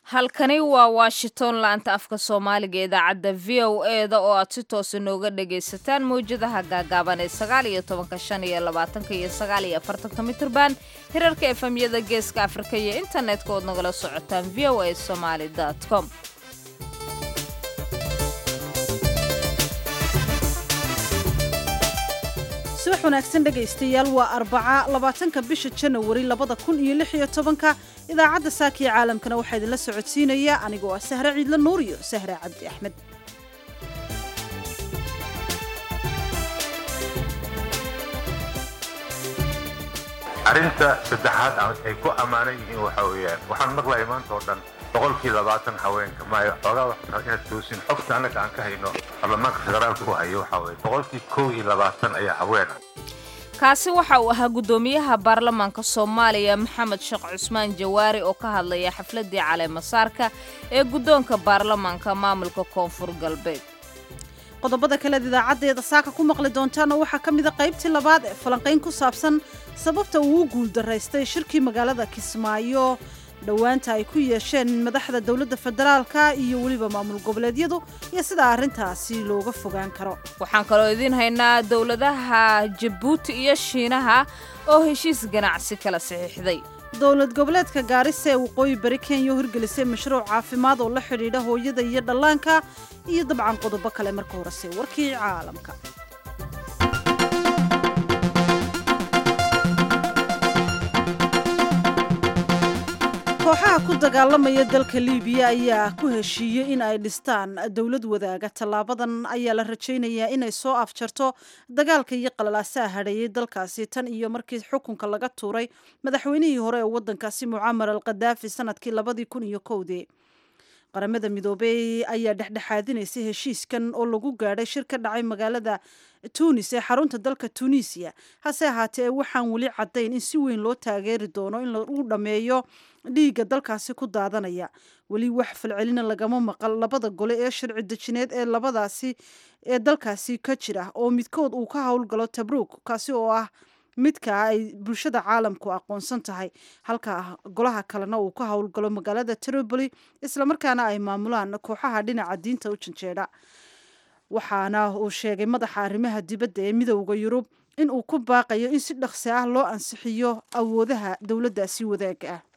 halkani waa washington laanta afka soomaaliga idaacadda v o e da oo aad si toosa nooga dhagaysataan mawjadaha gaagaaban ee sagaal iyo tobanka shan iyo labaatanka iyo sagaal iyo afartanka mitirban hirarka efemyada geeska afrika iyo internetka ood nagala socotaan v o a somaali com subax wanaagsan dhegaystayaal waa arbaca labaatanka bisha janawari labada kun iyo lix iyo tobanka idaacadda saakiya caalamkana waxaa idinla socodsiinaya anigoo ah sahre ciidla nuur iyo sahre cabdi axmed arrinta saddexaad ay ku ammaanan yihiin waxaa weeyaan waxaan maqlaya maanta oo dhan boqolkii labaatan haweenka maayo xoogaa waxaa inaad toosin xogta annaga aan ka hayno baarlamaanka federaalka ku hayo waxaa weeye boqolkii kow iyo labaatan ayaa haween ah kaasi waxa uu ahaa guddoomiyaha baarlamaanka soomaaliya maxamed sheekh cusmaan jawaari oo ka hadlaya xafladii caleemasaarka ee guddoonka baarlamaanka maamulka koonfur galbeed qodobada kaleed idaacaddeeda saaka ku maqli doontaana waxaa ka mida qaybtii labaad ee falanqayn ku saabsan sababta uu u guuldaraystay shirkii magaalada kismaayo dhowaanta ay ku yeesheen madaxda dowladda federaalka iyo weliba maamul goboleedyadu iyo sida arrintaasi looga fogaan karo waxaan kaloo idiin haynaa dowladaha jabuuti iyo shiinaha oo heshiis ganacsi kala saxiixday dowlad goboleedka gaarisa ee waqooyi bari kenya oo hirgelisay mashruuc caafimaad oo la xidhiidha hooyada iyo dhallaanka iyo dabcan qodobo kale marka horese warkii caalamka kooxaha ku dagaalamaya dalka liibiya ayaa ku heshiiyey in ay dhistaan dowlad wadaaga tallaabadan ayaa la rajaynayaa inay soo afjarto dagaalka iyo qalalaasaha hadheeyey dalkaasi tan iyo markii xukunka laga tuuray madaxweynihii hore ee waddankaasi mucamar al khadaafi sanadkii labadii kun iyo kowdii qaramada midoobey ayaa dhexdhexaadinaysay heshiiskan oo lagu gaadhay shir ka dhacay magaalada tunis ee xarunta dalka tunisiya hase ahaatee waxaan weli caddayn in si weyn loo taageeri doono in lagu dhammeeyo dhiigga dalkaasi ku daadanaya weli wax falcelina lagama maqal labada gole ee sharci dejineed ee labadaasi ee dalkaasi ka jira oo midkood uu ka howlgalo tabruuk kaasi oo ah midka ay bulshada caalamku aqoonsan tahay halka golaha kalena uu ka howlgalo magaalada tripoli islamarkaana ay maamulaan kooxaha dhinaca diinta u janjeedha waxaana uu sheegay madaxa arrimaha dibadda ee midowda yurub in uu ku baaqayo in si dhaqsi ah loo ansixiyo awoodaha dowladdaasi wadaaga ah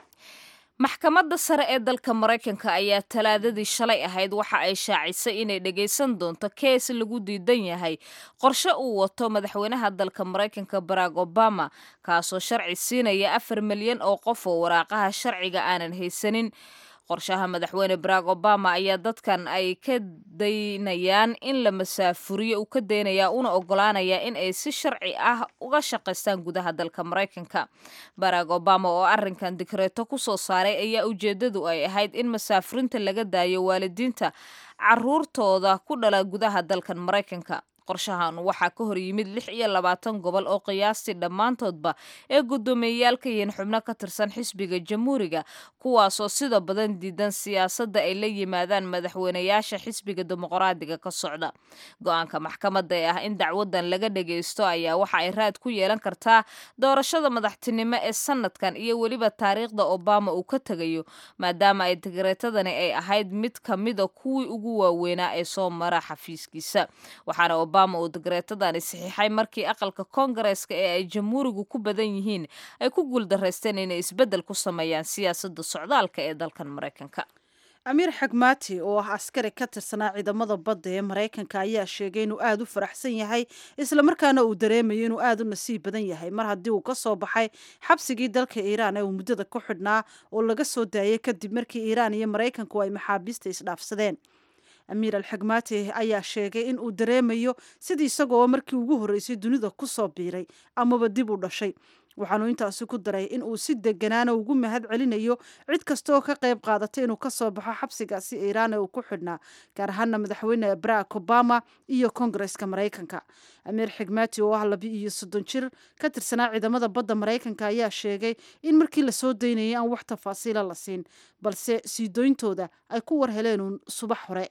maxkamadda sare ee dalka maraykanka ayaa talaadadii shalay ahayd waxa ay shaacisay inay dhagaysan doonto kees lagu diidan yahay qorshe uu wato madaxweynaha dalka maraykanka barack obama kaasoo sharci siinaya afar milyan oo qof oo waraaqaha sharciga aanan haysanin qorshaha madaxweyne barack obama ayaa dadkan ay ka daynayaan in la masaafuriyo uu ka daynayaa una ogolaanayaa in ay si sharci ah uga shaqaystaan gudaha dalka maraykanka barack obama oo arrinkan dikreeto ku soo saaray ayaa ujeeddadu ay ahayd in masaafurinta laga daayo waalidiinta caruurtooda ku dhala gudaha dalkan maraykanka qorshahan waxaa ka hor yimid lix iyo labaatan gobol oo qiyaastii dhammaantoodba ee guddoomiyeyaal ka yihiin xubno ka tirsan xisbiga jamhuuriga kuwaasoo sida badan diidan siyaasadda ay la yimaadaan madaxweynayaasha xisbiga dimuqraadiga ka socda go-aanka maxkamadda ee ah in dacwadan laga dhagaysto ayaa waxa ay raad ku yeelan kartaa doorashada madaxtinimo ee sanadkan iyo weliba taariikhda obama uu ka tegayo maadaama ay digreetadani ay ahayd mid ka mida kuwii ugu waaweynaa ee soo mara xafiiskiisa waxaana obama uu digreetadani saxiixay markii aqalka koongareeska ee ay jamhuurigu ku badan yihiin ay ku guuldaraysteen inay isbeddel ku sameeyaan siyaasadda socdaalka ee dalkan maraykanka amiir xagmaati oo ah askari ka tirsanaa ciidamada badda ee maraykanka ayaa sheegay inuu aada u faraxsan yahay islamarkaana uu dareemayo inuu aada u nasiib badan yahay mar haddii uu ka soo baxay xabsigii dalka iiraan ee uu muddada ku xidhnaa oo laga soo daayay kadib markii iiraan iyo maraykanku ay maxaabiista isdhaafsadeen amiir alxagmaati ayaa sheegay in uu dareemayo sidii isagoo markii ugu horreysay dunida ku soo biiray amaba dib u dhashay waxaanu intaasi ku daray in uu si deganaana ugu mahad celinayo cid kasta oo ka qayb qaadatay inuu ka soo baxo xabsigaasi iiraan ee uu ku xidhnaa gaar ahaana madaxweyne barack obama iyo koongareska maraykanka amiir xigmaati oo ah laba iyo soddon jir ka tirsanaa ciidamada badda maraykanka ayaa sheegay in markii lasoo daynayay aan wax tafaasiila la siin balse sii doyntooda ay ku war heleen uun subax hore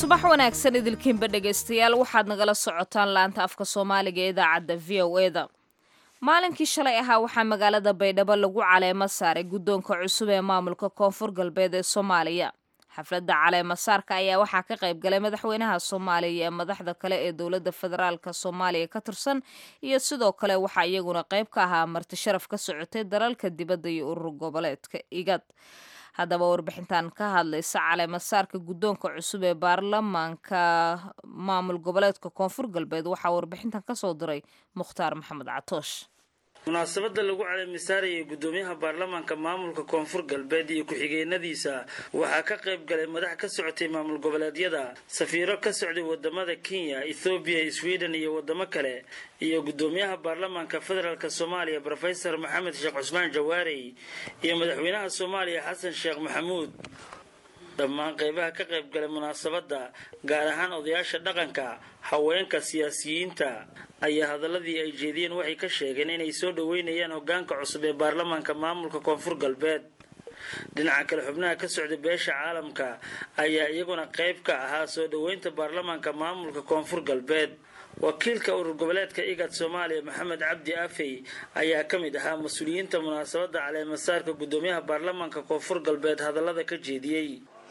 subax wanaagsan idilkiinba dhegaystayaal waxaad nagala socotaan laanta afka soomaaliga ee idaacadda v o eda maalinkii shalay ahaa waxaa magaalada baydhabo lagu caleemo saaray guddoonka cusub ee maamulka koonfur galbeed ee soomaaliya xafladda caleemo saarka ayaa waxaa ka qayb galay madaxweynaha soomaaliya ee madaxda kale ee dowladda federaalka soomaaliya ka tirsan iyo sidoo kale waxaa iyaguna qayb ka ahaa marti sharaf ka socotay dalalka dibadda iyo urur goboleedka igad haddaba warbixintan ka hadlaysa caleemasaarka guddoonka cusub ee baarlamaanka maamul goboleedka koonfur galbeed waxaa warbixintan kasoo diray mukhtaar maxamed catoosh munaasabada lagu caleemisaarayay guddoomiyaha baarlamaanka maamulka koonfur galbeed iyo ku-xigeenadiisa waxaa ka qayb galay madax ka socotay maamul goboleedyada safiiro ka socday wadamada kenya ethoobiya sweden iyo wadamo kale iyo guddoomiyaha baarlamaanka federaalk soomaaliya rofesor maxamed sheekh cusmaan jawaarey iyo madaxweynaha soomaaliya xasan sheekh maxamuud dhammaan qeybaha ka qayb galay munaasabadda gaar ahaan odayaasha dhaqanka haweenka siyaasiyiinta ayaa hadaladii ay jeediyeen waxay ka sheegeen inay soo dhoweynayaan hogaanka cusub ee baarlamaanka maamulka koonfur galbeed dhinaca kale xubnaha ka socday beesha caalamka ayaa iyaguna qayb ka ahaa soo dhoweynta baarlamaanka maamulka koonfur galbeed wakiilka urur goboleedka igad soomaaliya maxamed cabdi afey ayaa ka mid ahaa mas-uuliyiinta munaasabadda caleemasaarka guddoomiyaha baarlamaanka koonfur galbeed hadallada ka jeediyey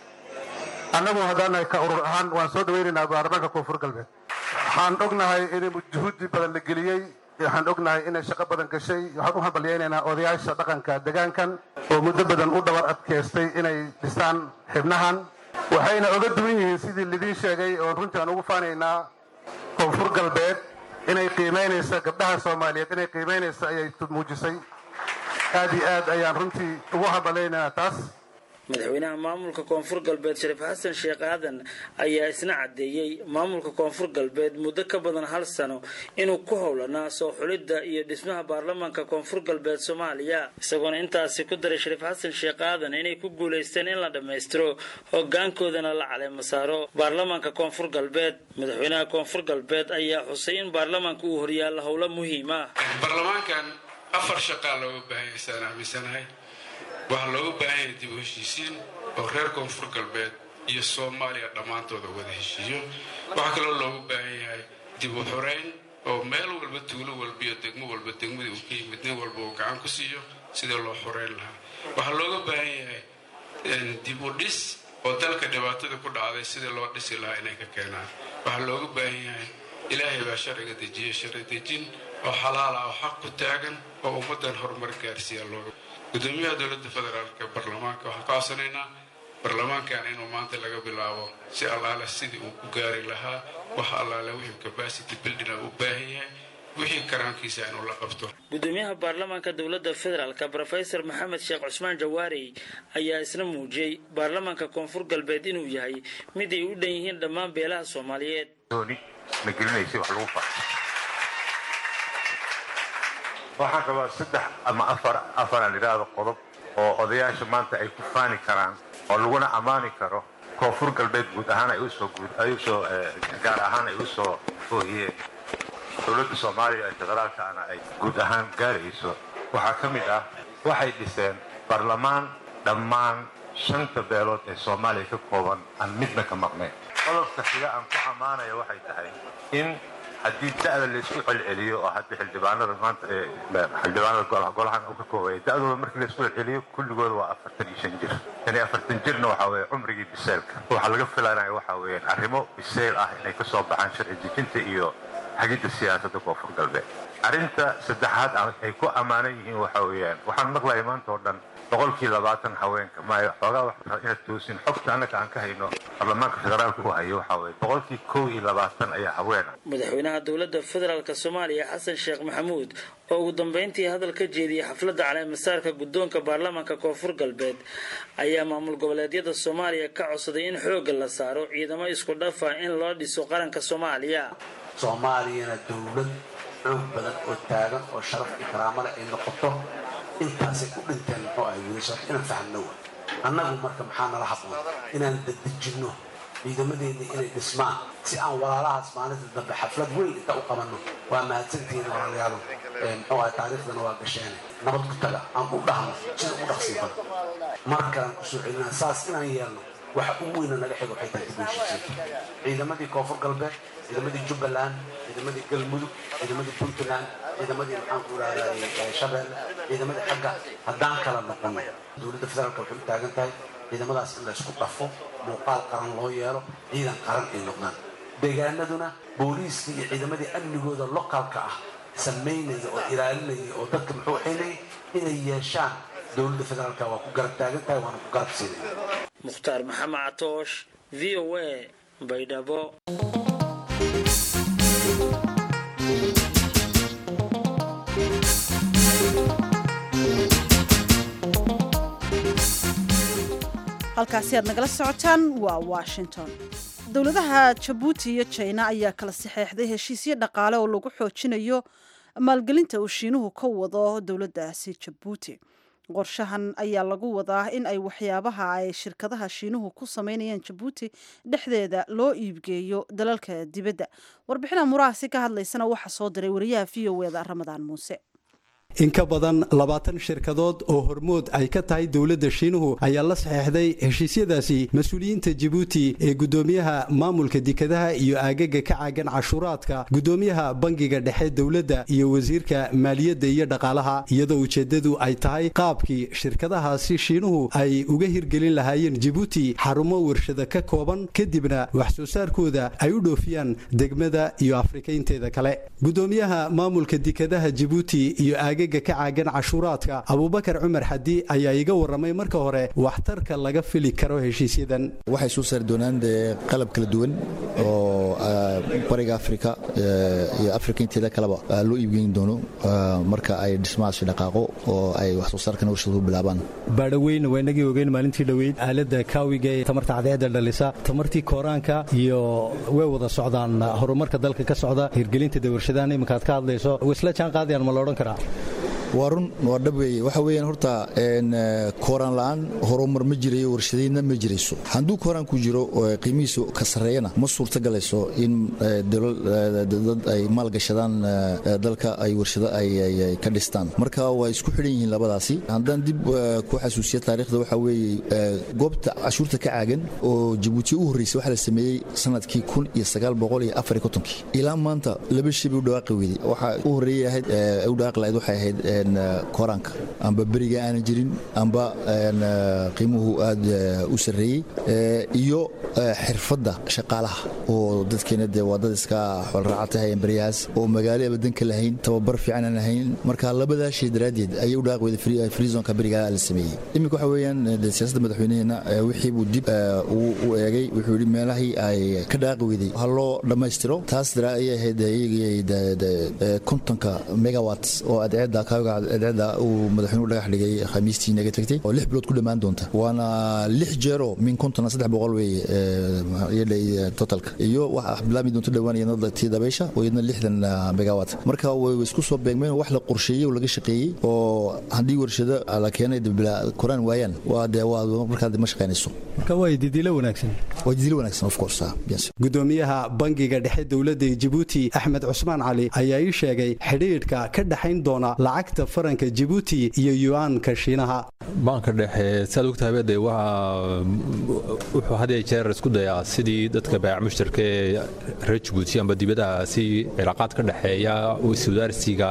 annagu haddaanahay ka urur ahaan waan soo dhaweynaynaa baarlamaanka koonfur galbeed waxaan ognahay in juhuudi badan la geliyey waxaan ognahay inay shaqo badan gashay waxaan u hambalyaynaynaa odayaasha dhaqanka degaankan oo muddo badan u dhabar adkaystay inay dhistaan xibnahan waxayna oga duwan yihiin sidii lidiin sheegay oon runtii aan ugu faanaynaa koonfur galbeed inay qiimaynaysa gabdhaha soomaaliyeed inay qiimaynaysa ayay muujisay aad iyo aad ayaan runtii ugu hambalaynaynaa taas madaxweynaha maamulka koonfur galbeed shariif xasan sheekh aadan ayaa isna caddeeyey maamulka koonfur galbeed muddo ka badan hal sano inuu ku howlanaa soo xulidda iyo dhismaha baarlamaanka koonfur galbeed soomaaliya isagoona intaasi ku daray shariif xasan sheekh aadan inay ku guulaysteen in la dhammaystiro hogaankoodana la caleemo saaro baarlamaanka koonfur galbeed madaxweynaha koonfur galbeed ayaa xusay in baarlamaanka uu horyaalla howlo muhiim ah baarlamaankan afar shaqaa looga baahanya isaan aaminsanahay waxaa looga baahan yahay dib u heshiisiin oo reer koonfur galbeed iyo soomaaliya dhammaantooda wada heshiiyo waxaa kaloo looga baahan yahay dib u xoreyn oo meel walba tuulo walba iyo degmo walba degmadii uu ka yimid nin walba uu gacan ku siiyo sidii loo xoreyn lahaa waxaa looga baahan yahay dib u dhis oo dalka dhibaatada ku dhacday sidii loo dhisi lahaa inay ka keenaan waxaa looga baahan yahay ilaahay baa sharciga dejiya sharci dejin oo xalaal ah oo xaq ku taagan oo ummaddan horumar gaarsiiya looga gudoomiyaha dowladda federaalka baarlamaanka waxaan ka codsanaynaa baarlamaankan inuu maanta laga bilaabo si allaale sidii uu ku gaari lahaa wax allaale wixii capacity building u baahan yahay wixii karaankiisa inuu la qabto gudoomiyaha baarlamaanka dowladda federaalka rofesor maxamed sheekh cusmaan jawaarey ayaa isna muujiyey baarlamaanka koonfur galbeed inuu yahay mid ay u dhan yihiin dhammaan beelaha soomaaliyeed na gelinaysay wax lagu fa waxaan rabaa saddex ama afar afaraan idhaahdo qodob oo odayaasha maanta ay ku faani karaan oo laguna ammaani karo koonfur galbeed guud ahaan ay usoo guud ay usoo gaar ahaan ay usoo oohiyeen dowladda soomaaliya ee federaalkaana ay guud ahaan gaarayso waxaa ka mid ah waxay dhiseen baarlamaan dhammaan shanta beelood ee soomaaliya ka kooban aan midna ka maqnayn qodobka xiga aan ku ammaanaya waxay tahay in haddii da'da laysku celceliyo oo hadda xildhibaanada maanta xildhibaanada golahan uu ka koobaya da'dooda markii laysku celceliyo kulligooda waa afartan iyo shan jir tan iyo afartan jirna waxaa weeye cumrigii biseelka waxaa laga filanaya waxaa weeyaan arrimo biseyl ah inay ka soo baxaan sharci dejinta iyo hagidda siyaasadda koonfur galbeed arrinta saddexaad ay ku ammaanan yihiin waxaa weeyaan waxaan maqlaya maanta oo dhan boqolkii labaatan haweenka maayo xoogaa waxaa inaad toosin xogta annaga aan ka hayno baarlamaanka federaalka u hayo waxaa weeye boqolkii kow iyo labaatan ayaa haweena madaxweynaha dowladda federaalka soomaaliya xasan sheekh maxamuud oo ugu dambeyntii hadal ka jeediyey xafladda caleemasaarka guddoonka baarlamaanka koonfur galbeed ayaa maamul goboleedyada soomaaliya ka codsaday in xoogga la saaro ciidamo isku dhafa in loo dhiso qaranka soomaaliya soomaaliyana dowlad xoog badan oo taagan oo sharaf iyo karaamo leh ay noqoto intaasay ku dhinteen muxuu ahay wiilasha inaan fahamno wa annagu marka maxaa nala habboon inaan dadejinno ciidamadeedii inay dhismaan si aan walaalahaas maalinta dambe xaflad weyn inta u qabanno waa mahadsantihiin walaalayaalo muxuu ahay taariikhdana waa gasheene nabad ku taga aan u dhahno sida u dhaqsii badan markaan kusoo celinaa saas inaan yeelno waxa ugu weyna naga xiga waxay tahay dib u heshiisiinta ciidamadii koonfur galbeed ciidamadii jubbaland ciidamadii galmudug ciidamadii puntland ciidamadii maxaan ku idhahdaa shabeelle ciidamadii xagga haddaan kala noqono dowladda federaalka waxay u taagan tahay ciidamadaas in la isku dhafo muuqaal qaran loo yeelo ciidan qaran ay noqdaan deegaanaduna booliiska iyo ciidamadii amnigooda lokaalka ah samaynaya oo ilaalinaya oo dadka muxuu xeynaya inay yeeshaan dowladda federaalka waa ku garab taagan tahay waana ku garab siinaya mukhtaar maxamed catoosh v o a baydhabo halkaasi aad nagala socotaan waa washington dowladaha jabuuti iyo jina ayaa kala saxeexday heshiisyo dhaqaale oo lagu xoojinayo maalgelinta uu shiinuhu ka wado dowladdaasi jabuuti qorshahan ayaa lagu wadaa in ay waxyaabaha ay shirkadaha shiinuhu ku sameynayaan jabuuti dhexdeeda loo iibgeeyo dalalka dibadda warbixina muraasi ka hadlaysana waxaa soo diray wariyaha v o eda ramadaan muuse in ka badan labaatan shirkadood oo hormood ay ka tahay dowladda shiinuhu ayaa la saxeexday heshiisyadaasi mas-uuliyiinta jibuuti ee guddoomiyaha maamulka dekadaha iyo aagaga ka caagan cashuuraadka guddoomiyaha bangiga dhexe dowladda iyo wasiirka maaliyadda iyo dhaqaalaha iyadoo ujeeddadu ay tahay qaabkii shirkadahaasi shiinuhu ay uga hirgelin lahaayeen jibuuti xarumo warshada ka kooban kadibna wax soo saarkooda ay u dhoofiyaan degmada iyo afrikaynteeda kale guddoomiyaha maamulka dekadaha jibuuti iyo ka caagan cashuuraadka abubakar cumar xadi ayaa iga waramay marka hore waxtarka laga fili karo heshiisyadan waxay soo saari doonaan dee qalab kala duwan oo bariga afrika iyo afrika inteeda kaleba loo iibgeyn doono marka ay dhismahaasi dhaqaaqo oo ay wax soo saarkan warshadu bilaabaan baadhoweyn waa inagii ogeyn maalintii dhoweyd aalada kaawiga ee tamarta cadceedda dhalisa tamartii kooraanka iyo way wada socdaan horumarka dalka ka socda hirgelinta dee warshadahan iminkaad ka hadlayso isla jaan qaadayaan ma la odhan karaa waa run waa dhab weeye waxa weeyaan horta kooraan la'aan horumar ma jirayo warshadaynna ma jirayso hadduu kooraan ku jiro qiimihiisu ka sarreeyana ma suurtagalayso in dad ay maalgashadaan dalka ay warshado ay ka dhistaan marka waa isku xidhan yihiin labadaasi haddaan dib ku xasuusiya taariikhda waxa weeye goobta cashuurta ka caagan oo jabuuti u horreysay waxaa la sameeyey sanadkii kun iyo sagaal boqol iyo afar iyo kontonkii ilaa maanta laba shay bay u dhawaaqi weyday waxaa u horreeyay ahayd u dhawaaqi lahayd waxay ahayd koraanka amba beriga aanan jirin amba qiimuhu aad u sarreeyey iyo xirfadda shaqaalaha oo dadkeena dee waa dad iska xoolraacatahayan beryahaas oo magaalo abadanka lahayn tababar fiican aan lahayn marka labadaa shay daraaddeed ayay u dhaaqi weyday freezonka beriga la sameeyey iminka waxa weeyaan dee siyaasadda madaxweynaheena wixii buu dib u eegay wuxuu yidhi meelahii ay ka dhaaqi weyday ha loo dhammaystiro taas dara ayay ahayd kontonka megawat oo adceedda kaaga adceedda uu madaxweynuhu dhagax dhigay khamiistii naga tagtay oo lix bilood ku dhammaan doonta waana lix jeero min konton saddex boqol weeye yadhay totalka iyo waxa bilaami doonto dhowaan iyadna tii dabaysha oo iyadna lixdan megawat marka way isku soo beegmeen wax la qorsheeyey oo laga shaqeeyey oo haddii warshado la keenay koraan waayaan waa dee waa markaa ma shaqaynayso marka waa didilo wanaagsan waa didilo wanaagsan of course yes gudoomiyaha bangiga dhexe dowladda jibuuti axmed cusmaan cali ayaa ii sheegay xidhiidhka ka dhexayn doona lacagta faranka jibuuti iyo yuaanka shiinaha baanka dhexe saad ogtahay de wuxuu had iyo jeer isku dayaa sidii dadka baayac mushtarka ee reer jibuuti amba dibadaha si cilaaqaad ka dhexeeya iswadaarsiga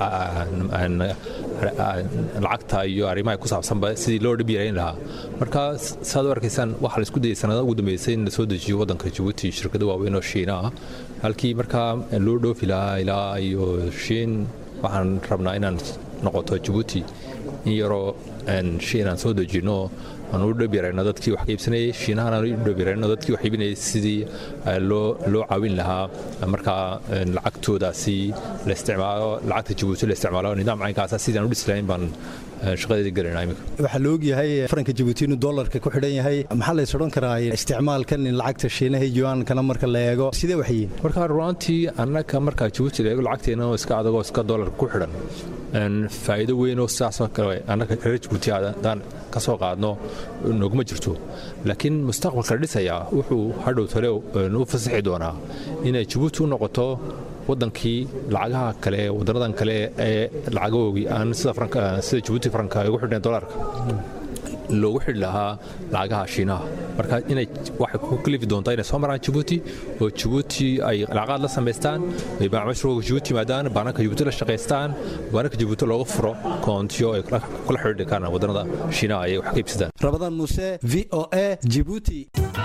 lacagta iyo arrimaha ku saabsanba sidii loo dhib yarayn lahaa marka saad u arkaysaan waxaa la isku dayay sanadaha ugu dambeysay in la soo dejiyo waddanka jibuuti shirkado waaweyn oo shiina ah halkii markaa loo dhoofi lahaa ilaa iyo shiin waxaan rabnaa inaan noqoto jibuuti in yaroo shiin aan soo dejinno aan u dhabyarayno dadkii wax ka iibsanayay shiinahana u dhabyarayno dadkii wax iibinayay sidii loo caawin lahaa markaa lacagtoodaasi la isticmaalo lacagta jibuuti la isticmaalo nidaam caynkaasa sidaan u dhislayn baan shaqadeeda gelayna imika waxaa la ogyahay faranka jibuuti inuu dollarka ku xidhan yahay maxaa lays odhan karaa isticmaalkan in lacagta shiinaha yuankana marka la eego sidee wax yihiin marka runaantii annaka marka jibuuti la eego lacagteena oo iska adagoo iska dollarka ku xidhan faa'iido weynoo sidaasoo kale annaka reer jibuuti haddaan ka soo qaadno noguma jirto laakiin mustaqbalka la dhisayaa wuxuu hadhow tale u fasaxi doonaa inay jibuuti u noqoto wadankii lacagaha kale wadanadan kale ee lacagahoogii aan sida jibuuti faranka ugu xidhneen dolarka loogu xidhi lahaa lacagaha shiinaha marka inay waxay ku kalifi doontaa inay soo maraan jabuuti oo jabuuti ay lacagaad la samaystaan ay macaamiishooga jabuuti yimaadaan baananka jabuuti la shaqaystaan baananka jabuuti looga furo koontiyo ay kula xidhiidhi karaan wadannada shiinaha ay wax ka iibsadaan rabadaan muuse v o a jibuuti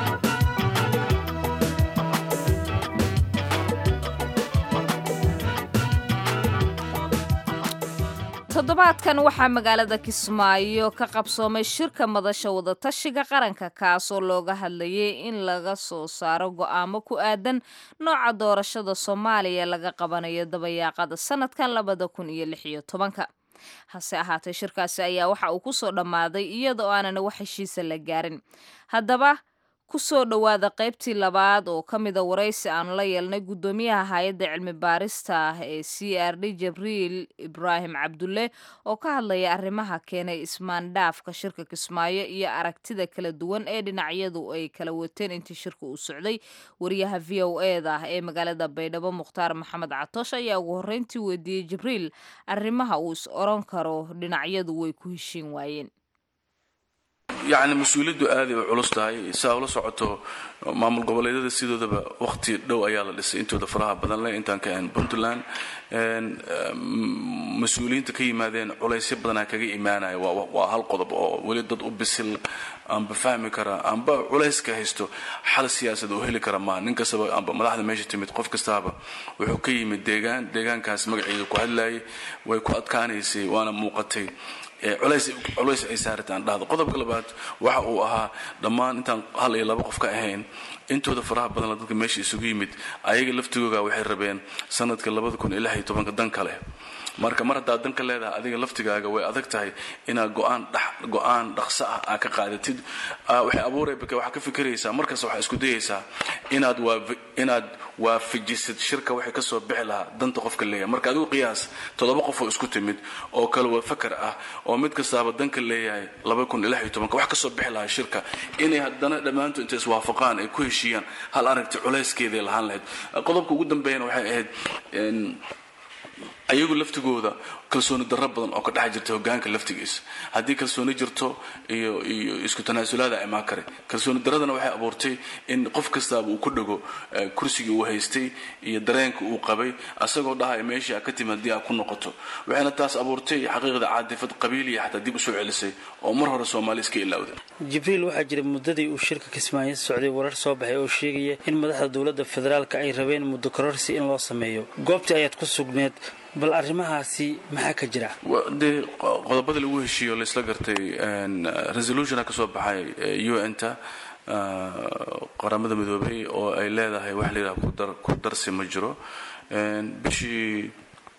toddobaadkan waxaa magaalada kismaayo ka qabsoomay shirka madasha wadatashiga qaranka kaasoo looga hadlayay in laga soo saaro go'aamo ku aadan nooca doorashada soomaaliya laga qabanayo dabayaaqada sanadkan labada kun iyo lix iyo tobanka hase ahaatee shirkaasi ayaa waxa uu ku soo dhammaaday iyadoo aanan wax heshiisa la gaarin haddaba ku soo dhowaada qaybtii labaad oo ka mida waraysi aanu la yeelnay guddoomiyaha hay-adda cilmi baarista ah ee c r d jabriil ibraahim cabdulle oo ka hadlaya arrimaha keenay ismaandhaafka shirka kismaayo iyo aragtida kala duwan ee dhinacyadu ay kala wateen intii shirka uu socday wariyaha v o eda ah ee magaalada baydhabo mukhtaar maxamed catoosh ayaa ugu horreyntii weydiiyey jibriil arrimaha uu is oran karo dhinacyadu way ku heshiin waayeen yacni mas-uuliyaddu aaday u culus tahay saa ula socoto maamul goboleedyada sidoodaba wakhti dhow ayaa la dhisay intooda faraha badan leh intaan ka ahayn puntland mas-uuliyiinta ka yimaadeen culaysyo badanaa kaga imaanaya waa hal qodob oo weli dad u bisil amba fahmi kara amba culayska haysto xal siyaasad oo heli kara maaha nin kastaba amba madaxda meesha timid qof kastaaba wuxuu ka yimid deegaan deegaankaas magaceeda ku hadlayay way ku adkaanaysay waana muuqatay culays ay saarataan dhahdo qodobka labaad waxa uu ahaa dhammaan intaan hal iyo laba qof ka ahayn intooda faraha badan dadka meesha isugu yimid ayaga laftigooga waxay rabeen sanadka dan kale marka mar haddaad danka leedahay adiga laftigaaga way adag tahay inaad go-aan dhaqso ah aa ka qaadatid waxay abuurayba waxaa ka fikiraysaa markasta waxaa isku dayaysaa inaad waafajisid shirka waxay kasoo bixi lahaa danta qofka leeyahay marka adigu qiyaas toddoba qof oo isku timid oo kale waa fakar ah oo mid kastaaba danka leeyahay wax kasoo bixi lahaa shirka inay haddana dhammaantood intay iswaafaqaan ay ku heshiiyaan hal aragti culayskeeday lahaan lahayd qodobka ugu dambeeyana waxay ahayd ayagu laftigooda kalsooni darro badan oo ka dhex jirta hogaanka laftigiisa haddii kalsooni jirto iyo iyo isku tanaasulaada imaan kare kalsooni darradana waxay abuurtay in qof kastaaba uu ku dhago kursigii uu haystay iyo dareenka uu qabay asagoo dhahaya meeshii aa ka timi haddii aa ku noqoto waxayna taas abuurtay xaqiiqda caadifad qabiiliya xataa dib usoo celisay oo mar hore soomaali iska ilaawda jibriil waxaa jira muddadii uu shirka kismaayo socday warar soo baxay oo sheegaya in madaxda dowladda federaalka ay rabeen muddo kororsi in loo sameeyo goobtii ayaad ku sugneed bal arrimahaasi maxaa ka jira dee qodobada lagu heshiiyo laysla gartay resolutiona ka soo baxay u n ta qaramada midoobay oo ay leedahay wax la yidhaha ku darsi ma jiro bishii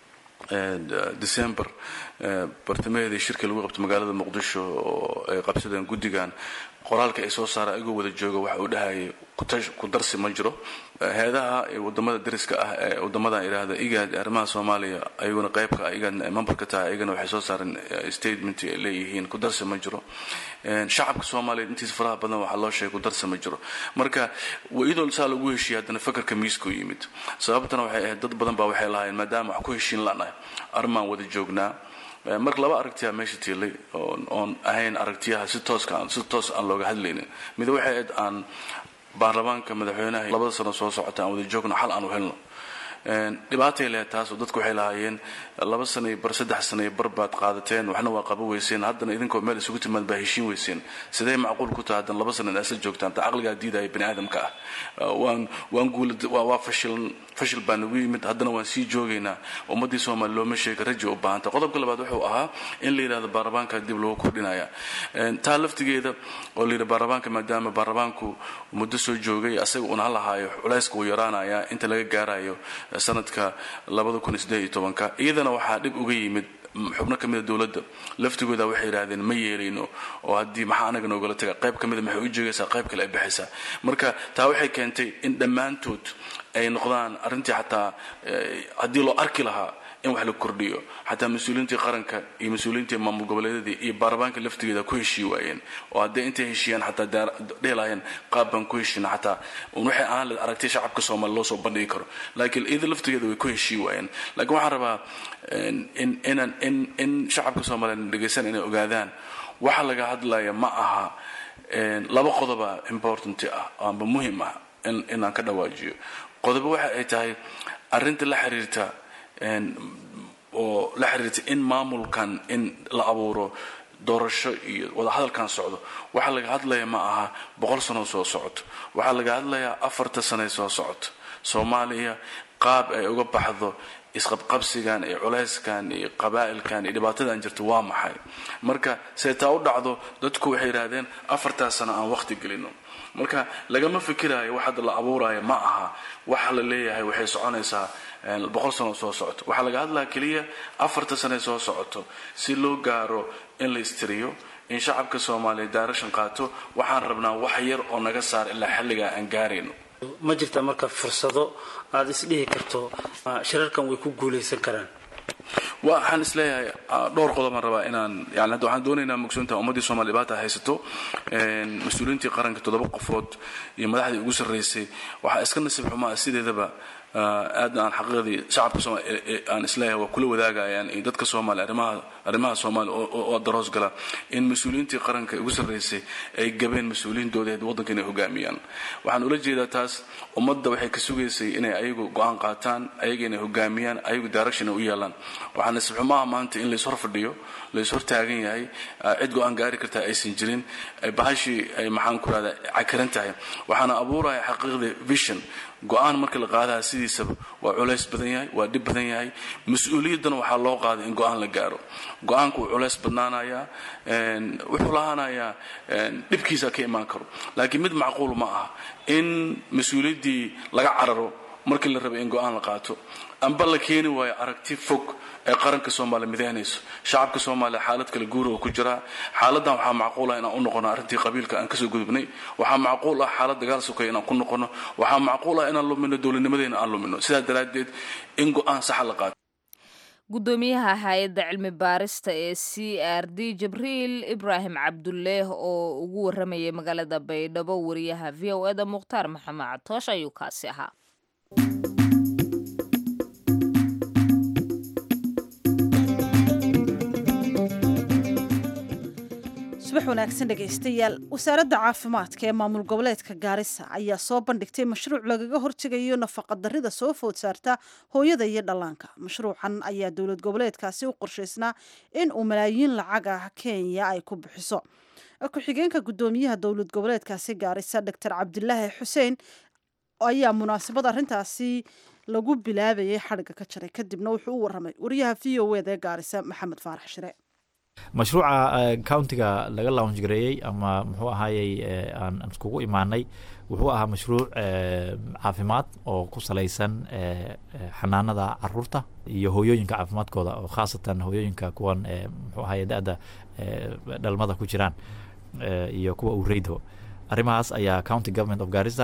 december bartamaheedii shirkii lagu qabtay magaalada muqdisho oo ay qabsadeen guddigan qoraalka ay soo saara igoo wada jooga waxa uu dhahayay ku darsi ma jiro heedaha wadamada dariska ah ee wadamadan idhaahda igaad arrimaha soomaaliya ayaguna qaybka ah igaadna ay member ka tahay ayagana waxay soo saareen statement ay leeyihiin ku darsi ma jiro shacabka soomaaliya intiisa faraha badan waxaa loo sheegay ku darsi ma jiro marka iyadoo saa lagu heshiiyey haddana fakarka miiskuu yimid sababtana waxay ahayd dad badan baa waxay lahaayeen maadaama wax ku heshiin lanahay arrimaan wada joognaa marka laba aragtiyaa meesha tiilay oon ahayn aragtiyaha si tooska si toos aan looga hadlaynin mid waxay ahayd aan baarlamaanka madaxweynaha labada sano soo socota aan wada joogno xal aan u helno dhibaatay lehed taasoo dadku waxay lahaayeen laba sana iyo bar saddex sana iyo bar baad qaadateen waxna waa qaba weyseen haddana idinkoo meel isugu timaad baa heshiin weyseen sidee macquul ku tahay haddana laba sana inaad isla joogtaan ta caqligaa diidaya bani aadamka ah waan waan guula waa fashil fashil baa nagu yimid haddana waan sii joogaynaa ummaddii soomaali looma sheega raji u baahanta qodobka labaad wuxuu ahaa in la yidhahdo baarlamaanka dib loogu kordhinaya taa laftigeeda oo la yidhi baarlamaanka maadaama baarlamaanku muddo soo joogay asaga uuna halahaayo culayska uu yaraanaya inta laga gaarayo sanadka iyadana waxaa dhib uga yimid xubno ka mida dowladda laftigooda waxay yidhaahdeen ma yeelayno oo haddii maxaa anaga noogala taga qayb ka mida maxay u joogaysaa qayb kale ay baxaysaa marka taa waxay keentay in dhammaantood ay noqdaan arrintii xataa haddii loo arki lahaa in wax la kordhiyo xataa mas-uuliyiintii qaranka iyo mas-uuliyiintii maamul goboleedyadii iyo baarlamaanka laftigeeda ku heshii waayeen oo hadday intay heshiiyaan xataa dhihi lahaayeen qaab baan ku heshiina xataa un waxay ahaan leed aragtay shacabka soomaaliya loo soo bandhigi karo laakiin iyada laftigeeda way ku heshii waayeen laakiin waxaan rabaa in inaan in in shacabka soomaaliya dhegaysan inay ogaadaan waxa laga hadlaya ma aha laba qodoba important ah amba muhim ah inaan ka dhawaajiyo qodobo waxa ay tahay arrinta la xiriirta oo la xiriirta in maamulkan in la abuuro doorasho iyo wadahadalkan socdo waxaa laga hadlaya ma aha boqol sano soo socoto waxaa laga hadlayaa afarta sane soo socoto soomaaliya qaab ay uga baxdo isqabqabsigan iyo culayskan iyo qabaa'ilkan iyo dhibaatadan jirta waa maxay marka see taa u dhacdo dadku waxay yidhaahdeen afartaas sano aan waqti gelino marka lagama fikiraayo wax hadda la abuuraayo ma aha waxa la leeyahay waxay soconaysaa boqol sano soo socoto waxaa laga hadlaya keliya afarta sane soo socoto si loo gaaro in la istiriyo in shacabka soomaaliya daarashan qaato waxaan rabnaa wax yar oo naga saar ilaa xilligaa aan gaarayno ma jirta marka fursado aada isdhihi karto shirarkan way ku guulaysan karaan waxaan isleeyahay dhowr qodobaan rabaa inaan yani hadda waxaan doonaynaa mugsoonta ummaddii soomaliya dhibaata haysato mas-uuliyiintii qaranka toddoba qofood iyo madaxdii ugu sarraysay waxaa iska nasiib xumaa sideedaba aad aan xaqiiqdii shacabka soomaaliya aan isleeyahay waa kula wadaagayaan iyo dadka soomaaliya arrimaha arrimaha soomaaliya oo daroos gala in mas-uuliyiintii qaranka ugu sarraysay ay gabeen mas-uuliyiintooda waddanka inay hogaamiyaan waxaan ula jeedaa taas ummadda waxay ka sugaysay inay ayagu go-aan qaataan ayaga inay hogaamiyaan ayagu direction ay u yeelaan waxaa nasiib xumaha maanta in lays hor fadhiyo lays hor taagan yahay cid go-aan gaari kartaa aysan jirin bahashii ay maxaan ku rahdaa cakiran tahay waxaana abuuraya xaqiiqdii vision go-aan marka la qaadaha sidiisaba waa culays badan yahay waa dhib badan yahay mas-uuliyaddana waxaa loo qaaday in go-aan la gaaro go-aanku wuu culays badnaanayaa wuxuu lahaanayaa dhibkiisa ka imaan karo laakiin mid macquul ma aha in mas-uuliyaddii laga cararo markii la rabay in go-aan la qaato amba la keeni waayo aragti fog ee qaranka soomaaliya midaynayso shacabka soomaaliya xaalad kale guura oo ku jiraa xaaladdan waxaa macquul ah inaan u noqono arrintii qabiilka aan kasoo gudubnay waxaa macquul ah xaalad dagaal sokaya inaan ku noqono waxaa macquul ah inaan lumino dowladnimadeena aan lumino sidaa daraaddeed in go-aan saxa la qaato gudoomiyaha hay-adda cilmi baarista ee c r d jibriil ibraahim cabduleeh oo ugu waramayay magaalada baydhabo wariyaha v o eda mukhtaar maxamed catoosh ayuu kaasi ahaa subax wanaagsan dhegaystayaal wasaaradda caafimaadka ee maamul goboleedka gaarisa ayaa soo bandhigtay mashruuc lagaga hortegayo nafaqadarrida soo food saarta hooyada iyo dhallaanka mashruucan ayaa dowlad goboleedkaasi u qorshaysnaa in uu malaayiin lacag ah kenya ay ku bixiso ku-xigeenka guddoomiyaha dowlad goboleedkaasi gaarisa doctor cabdilaahi xuseen ayaa munaasabad arrintaasi lagu bilaabayay xadhigga ka jaray kadibna wuxuu u waramay wariyaha v o eda ee gaarisa maxamed faarax shire mashruuca countiga laga lounge gareeyey ama muxuu ahaayey aan iskugu imaanay wuxuu ahaa mashruuc caafimaad oo ku salaysan xanaanada caruurta iyo hooyooyinka caafimaadkooda oo khaasatan hooyooyinka kuwan muxuu ahaye da-da dhalmada ku jiraan iyo kuwa ureydo arrimahaas ayaa county government of garissa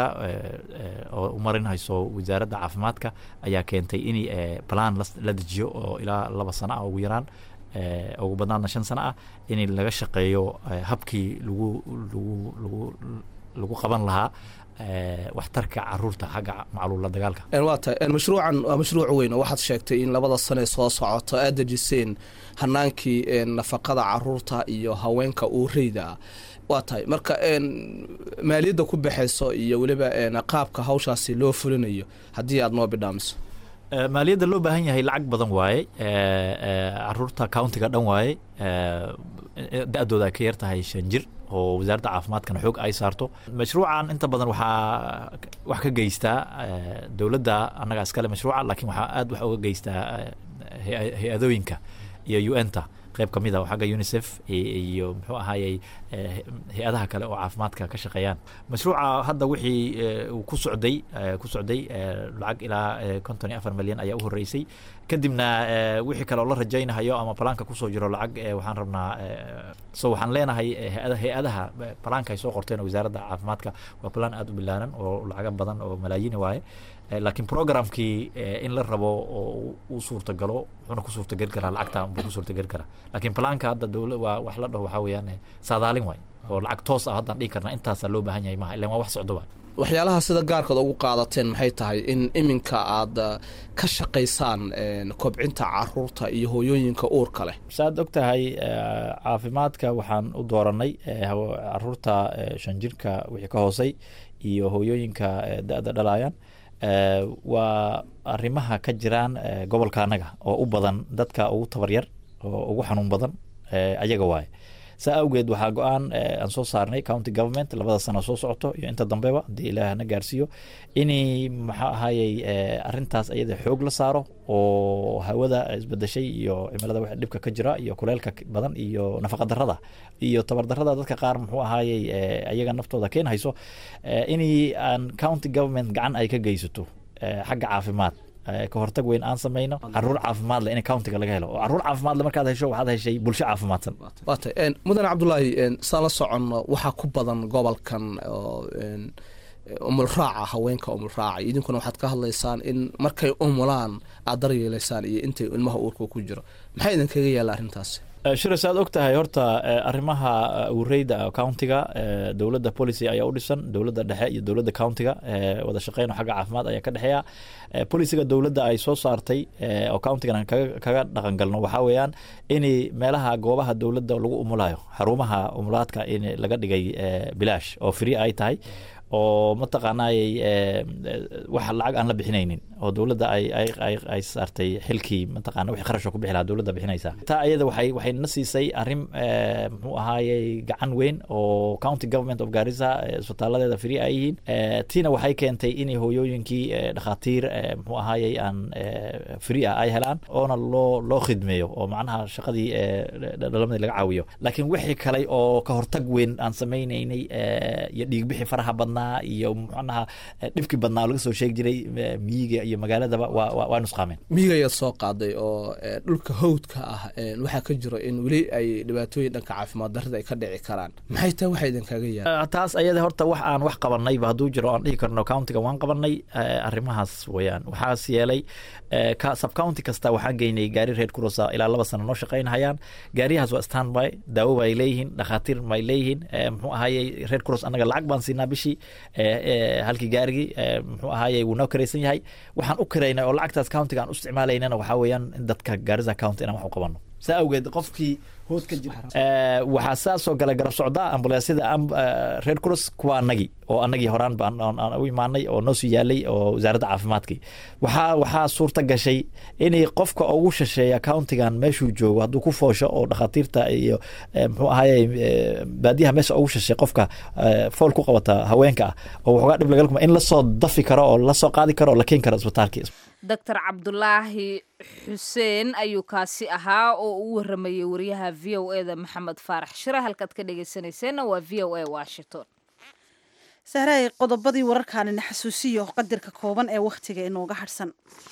oo u marinhayso wasaaradda caafimaadka ayaa keentay in plan la dejiyo oo ilaa laba sano ah ugu yaraan ugu badnaadna shan sano ah in laga shaqeeyo habkii lagu lagu lagu lagu qaban lahaa waxtarka caruurta xagga macluula dagaalka waa tahay mashruucan waa mashruuc weyn oo waxaad sheegtay in labada sane soo socoto aad dejiseen hanaankii nafaqada caruurta iyo haweenka uureyda ah waa tahay marka maaliyadda ku baxayso iyo weliba qaabka hawshaasi loo fulinayo haddii aad noo bidhaamiso maaliyadda loo baahan yahay lacag badan waaye caruurta countiga dhan waaye da-dooda ay ka yar tahay shan jir oo wasaaradda caafimaadkana xoog ay saarto mashruucan inta badan waxaa wax ka geystaa dowladda annaga iskale mashruuca laakiin waxaa aad wax uga geystaa hay-adooyinka iyo u n ta qayb ka mid a oo xagga unicef iyo muxuu ahaayey hay-adaha kale oo caafimaadka ka shaqeeyaan mashruuca hadda wixii uu ku socday ku socday lacag ilaa konton iyo afar milyan ayaa u horreysay kadibna wixii kale oo la rajaynahayo ama balaanka kusoo jiro lacag waxaan rabnaa so waxaan leenahay hay-adaha balaanka ay soo qorteen wasaaradda caafimaadka waa balaan aad u bilaaran oo lacaga badan oo malaayiin waaye laakiin programkii in la rabo oo uu suurtagalo wuxuuna ku suurtageli karaa lacagta buu ku suurtageli karaa laakiin planka hadda dowla waa wax la dhaho waxaa weeyaan saadaalin waay oo lacag toos ah haddaan dhihi karna intaasaa loo baahan yahay maha ilan waa wax socdo waay waxyaalaha sida gaarkood ugu qaadateen maxay tahay in iminka aad ka shaqaysaan kobcinta caruurta iyo hooyooyinka uurka leh saad og tahay caafimaadka waxaan u dooranay caruurta shan jirka wixii ka hoosay iyo hooyooyinka da-da dhalayaan waa arrimaha ka jiraan gobolka annaga oo u badan dadka ugu tabaryar oo ugu xanuun badan ayaga waaye saa awgeed waxaa go-aan aan soo saarnay county government labada sano soo socoto iyo inta dambeba haddii ilaah na gaarsiiyo inay maxaa ahayey arintaas ayada xoog la saaro oo hawada isbedeshay iyo cimilada wax dhibka ka jira iyo kuleylka badan iyo nafaqa darada iyo tabar darada dadka qaar muxuu ahayey ayaga naftooda keen hayso inay aan county government gacan ay ka geysato xagga caafimaad ka hortag weyn aan samayno caruur caafimaad leh in countiga laga helo oo caruur caafimaad le markaad hesho waxaad heshay bulsho caafimaadsan waatay mudane cabdulaahi saan la soconno waxaa ku badan gobolkan umulraaca haweenka umulraaca idinkuna waxaad ka hadlaysaan in markay umulaan aad daryeelaysaan iyo intay ilmaha uurka ku jiro maxaa idin kaga yaalla arrintaasi shiras aad og tahay horta arrimaha ureyda countiga dowladda policy ayaa u dhisan dowladda dhexe iyo dowladda countiga wada shaqeyn xagga caafimaad ayaa ka dhexeeya policiga dowladda ay soo saartay oo countigan kaga dhaqan galno waxaa weeyaan in meelaha goobaha dowladda lagu umulayo xarumaha umulaadka in laga dhigay bilaash oo free ay tahay oo mataqaanaayey wax lacag aan la bixinaynin oo dowladda ay ay ay saartay xilkii mataqaana wixii kharashka ku bixi lahaa dowladda bixinaysa taa iyada waxay waxay na siisay arrin muxuu ahaayey gacan weyn oo county government of garissa isbitaaladeeda free ay yihiin tiina waxay keentay in hooyooyinkii dhakhaatiir muxuu ahaayey aan free ah ay helaan oona loo loo khidmeeyo oo macnaha shaqadii dhalamadii laga caawiyo laakiin wixii kale oo ka hortag weyn aan samaynaynay iyo dhiigbixi faraha badna iyo manaha dhibkii badnaa oo laga soo sheegi jiray miyiga iyo magaaladaba waa nusqaameen miyiga ayaad soo qaaday oo dhulka hawdka ah waxaa ka jiro in weli ay dhibaatooyin dhanka caafimaad darrida ay ka dhici karaan maxay tahay waxa idinkaga yaala taas ayada horta wax aan wax qabanayba hadduu jiro aan dhihi karno countiga waan qabanay arrimahaas weyaan waxaas yeelay subcounty kasta waxaan geynay gaari reer kurosa ilaa laba sano noo shaqaynhayaan gaariyahaas waa standby daawo bay leeyihiin dhakhaatiir bay leeyihiin muxuu ahayey reer kuros annaga lacag baan siinaa bishii halkii gaarigii muxuu ahaaye wuu noo karaysan yahay waxaan u karaynay oo lacagtaas countiga aan u isticmaalaynana waxaa weeyaan in dadka gaarisa county inaan wax u qabano saa awgeed qofkii hood ka jira waxaa saasoo gala garab socdaa ambulansyada reer kuros kuwa anagii oo anagii horaan baan u imaanay oo noo sii yaalay oo wasaaradda caafimaadkii waxaa waxaa suurta gashay inay qofka ugu shasheeya countigan meeshuu joogo hadduu ku foosho oo dhakhaatiirta iyo muxuu ahaye baadiyaha meesha ugu shashay qofka fool ku qabata haweenka ah oo waxoogaa dhib lagal kuma in lasoo dafi karo oo lasoo qaadi karo oo la keeni karo isbitaalkii doctor cabdulaahi xuseen ayuu kaasi ahaa oo u waramayay wariyaha v o eda maxamed faarax shire halkaad ka dhegeysanayseena waa v o a washington sahraay qodobadii wararkaanina xasuusiyo qadarka kooban ee wakhtiga inooga hadhsan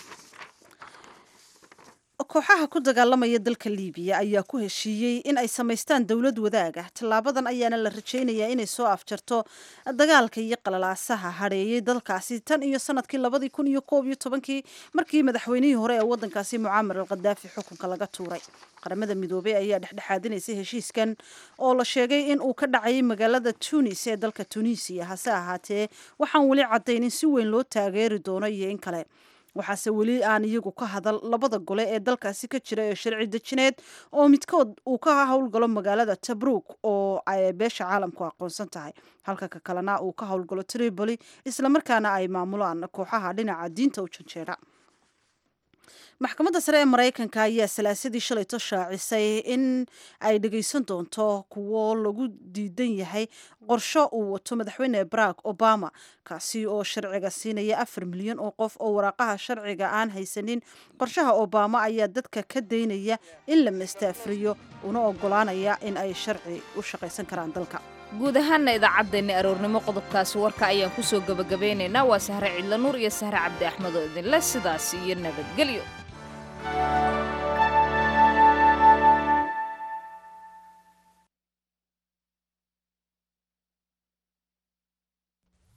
kooxaha ku dagaalamaya dalka liibiya ayaa ku heshiiyey in ay samaystaan dowlad wadaag ah tallaabadan ayaana la rajaynayaa inay soo afjarto dagaalka iyo qalalaasaha hadheeyey dalkaasi tan iyo sanadkii labadii kun iyo koob iyo tobankii markii madaxweynihii hore ee wadankaasi mucaamar al khadaafi xukunka laga tuuray qaramada midoobey ayaa dhexdhexaadinaysay heshiiskan oo la sheegay in uu ka dhacayay magaalada tunis ee dalka tunisiya hase ahaatee waxaan weli caddayn in si weyn loo taageeri doono iyo in kale waxaase weli aan iyagu ka hadal labada gole ee dalkaasi ka jira ee sharci dejineed oo midkood uu ka howlgalo magaalada tabruuk oo ay beesha caalamku aqoonsan tahay halka ka kalena uu ka howlgalo tripoli islamarkaana ay maamulaan kooxaha dhinaca diinta u janjeera maxkamadda sare ee maraykanka ayaa salaasadii shalayto shaacisay in ay dhegeysan doonto kuwo lagu diidan yahay qorsho uu wato madaxweyne barack obama kaasi oo sharciga siinaya afar milyan oo qof oo waraaqaha sharciga aan haysanin qorshaha obama ayaa dadka ka daynaya in la mastaafriyo una ogolaanaya in ay sharci u shaqaysan karaan dalka guud ahaana idaacaddeenna aroornimo qodobkaasi warka ayaan kusoo gebagabeynaynaa waa sahre cidla nuur iyo sahre cabdi axmed oo idinle sidaas iyo nabadgelyo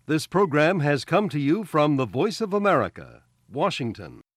This program has come to you from the Voice of America, Washington.